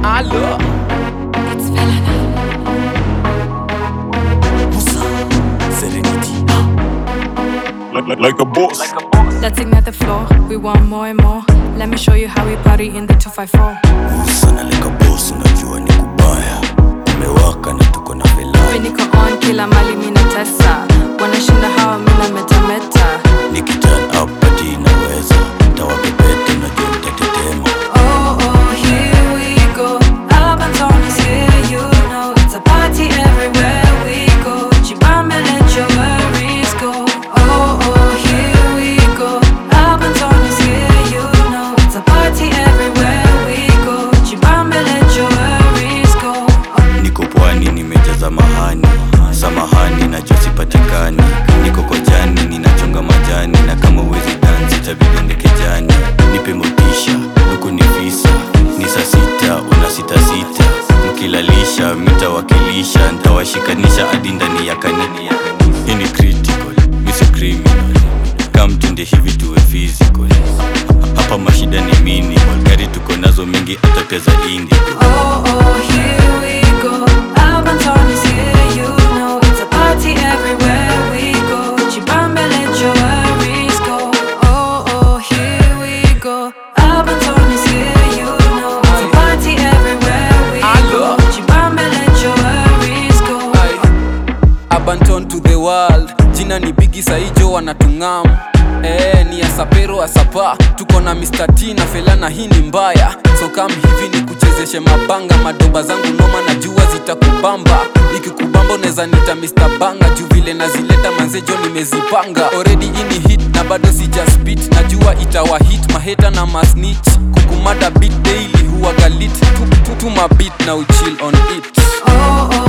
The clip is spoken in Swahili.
Allo. It's Velana. Musa, Serenity. like, like, like a boss. Let's ignite the floor. We want more and more. Let me show you how we party in the 254. Musa na like a boss, unajua ni kubaya. Umewaka na tuko na velana. Viniko on kila mali mina tesa. Wanashinda hawa mina metameta. Nikiturn up party inaweza. Tawapepete najua nitatetema. Oh, oh, here we go. Up and down is here, you know. It's a party everywhere we go. Chibambe, let your worries go. Oh, oh, here we go. Up and down is here, you know. It's a party everywhere we go. Chibambe, let your worries go. Oh, Niko pwani nimejaza mahani. Samahani najua sipatikani. Niko kojani ninachonga majani na kama uwezi dansi itabidi ndeke jani. Nipe motisha, huku ni visa. Ni saa sita, una sita sita. Mkilalisha, mitawakilisha, ntawashikanisha hadi ndani ya kanini. Hii ni critical, mi si criminal. Kamtende hivi tuwe physical. Hapa mashida ni minimal. Gari tuko nazo mingi hata pia za indigo. oh, oh, here we go. Up and down is here, you know. It's a party everywhere we go. Chibambe, let your worries go. Oh, oh, here we go. Up and down is here, you know. It's a party everywhere we go. Chibambe, let your worries go. Abanton to the world jina ni bigi saijo wanatungam Eh, ni asapero asapa tuko na Mr. T na felana hii ni mbaya so kam hivi ni kuchezeshe mabanga madoba zangu noma na jua zitakubamba ikikubamba unaweza nita Mr. Banga juu vile nazileta manzejo nimezipanga already ini hit na bado sija spit najua itawa hit maheta na masnitch kukumada beat daily huwa galit tu, tu, tu mabit na uchill on it Oh, oh,